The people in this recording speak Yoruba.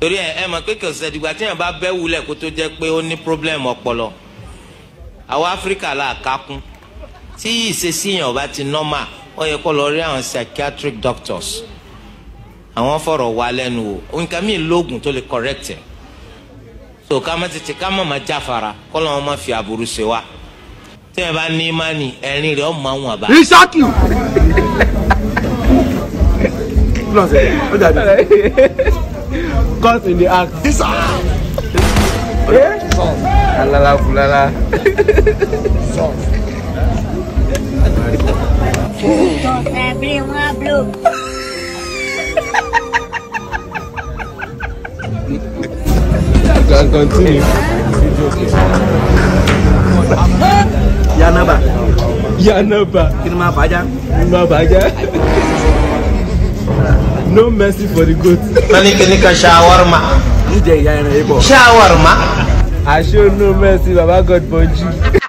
torí ẹ ẹ mọ̀ pé kò sẹ́dìgbà tí yẹn bá bẹ́ wulẹ̀ kó tó jẹ́ pé ó ní pírọ́blẹ́mù ọpọlọ àwọn áfíríkà là kákún tí ìṣesí yẹn ò bá ti nọ́mà ó yẹ kó lọ rí àwọn psychiatric doctors àwọn fọ̀rọ̀ wá lẹ́nu o nǹkan mi lóògùn tó lè correct ẹ̀ so ká má tètè ká má má jáfara kó lọ́wọ́ má fi aburú ṣe wá tí yẹn bá ní imáni ẹ̀rín rẹ̀ ọ̀ máa ń wà bá. Isaki. Caught in the act. Alala fulala. Abrir um abro. You can continue. Yanaba. Yanaba. Kí ni máa bàjá? Mabaja. No mercy for the goat. wọ́n ní kíní kan ṣàwármà Ń jẹ ìyá ẹran yìí bọ̀. ṣàwármà. I show no mercy, Baba God Bonji.